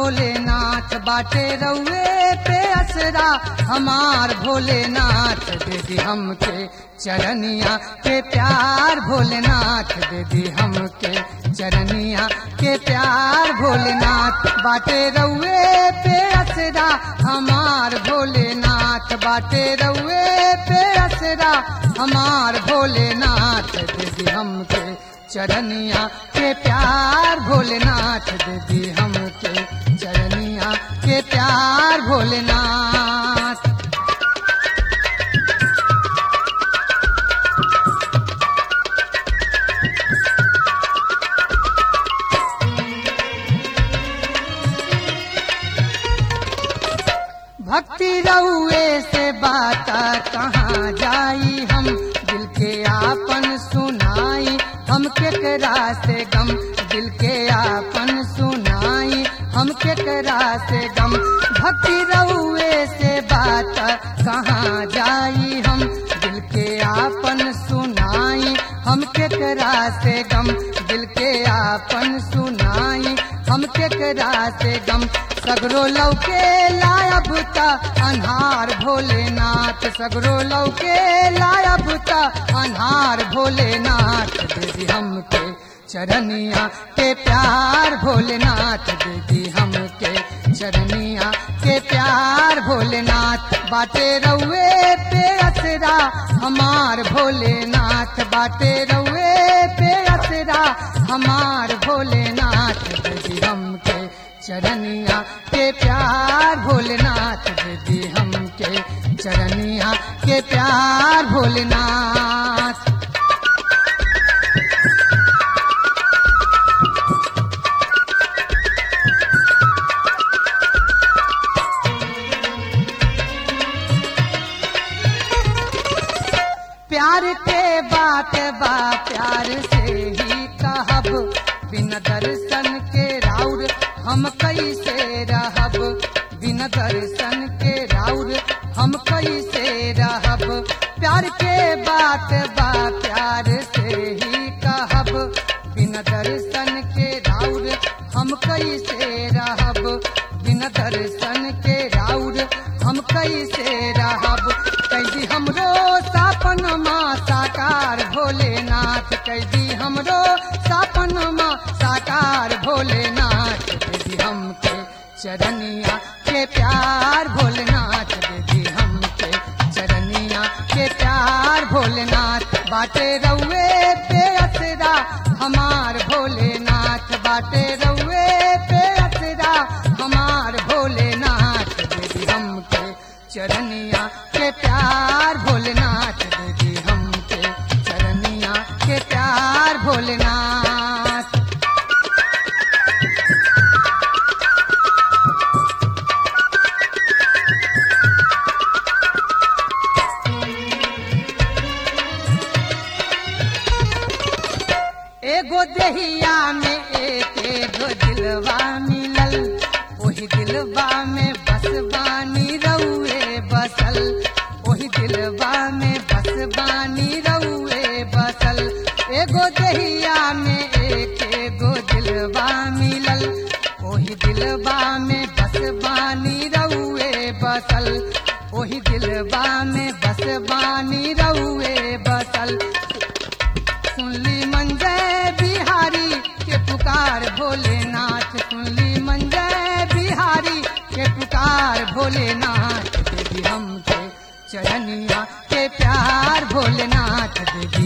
भोलेनाथ बाटे रउए पे असरा हमार भोलेनाथ दे दी हमके चरनिया के प्यार भोलेनाथ दे दी हमके चरनिया के प्यार भोलेनाथ बाटे रउए पे असरा हमार भोलेनाथ बाटे रउए पे असरा हमार भोलेनाथ दे दी हमके चरनिया के प्यार भोलेनाथ दे दी हमके चरनिया के प्यार भोलेनाथ भक्ति रउए से बात कहाँ जाई हम दिल के आपन सुनाई हम केकरा से गम दिल के आपन सुनाई हम केकरा से गम भक्ति रउए से बात कहाँ जाई हम दिल के आपन सुनाई हम केकरा से गम दिल के आपन सुनाई हम केकरा से गम सगरो लौके लायब ता अन्हार भोलेनाथ सगरो लौके लायब ता अन्हार भोलेनाथ दीदी हमके चरनिया के प्यार भोलेनाथ दीदी हमके चरनिया के प्यार भोलेनाथ बाटे रउए पे असरा हमार भोलेनाथ बाटे रउए पे असरा हमार भोलेनाथ दीदी हमके चरनिया के प्यार भोलेनाथ दीदी हमके चरनिया के प्यार भोलेनाथ प्यार के बात बा प्यार से ही कहब बिन दर्शन के राउर हम कैसे रहब बिन दर्शन के राउर हम कैसे रहब प्यार के बात बा प्यार से ही कहब बिन दर्शन के राउर हम कैसे रहब बिन दर्शन के राउर हम कैसे रहब कैदी हमरो सापन माँ साकार भोलेनाथ कैदी हमरो सापन माँ साकार भोलेनाथ दीदी हमके चरनिया के प्यार भोलेनाथ दीदी हमके चरनिया के प्यार भोलेनाथ बाटे रउए पे असरा हमार भोलेनाथ बाटे रउए पे असरा हमार भोलेनाथ दीदी हमके चरनिया के प्यार भोलेनाथ दीदी हमके चरनिया के प्यार भोलेनाथ एगो देहिया में एक एगो दिलवा मिलल ओही दिलवा में बस बानी रउए बसल ओही दिलवा में बस बानी रउए बसल एगो देहिया में एक एगो दिलवा मिलल ओही दिलवा में बस बानी रउए बसल ओही दिलवा में बस बानी रउए बसल सुनली मंजय बिहारी के पुकार भोलेनाथ सुनली मंजय बिहारी के पुकार भोलेनाथ देवी हमके चरनिया के प्यार भोलेनाथ देवी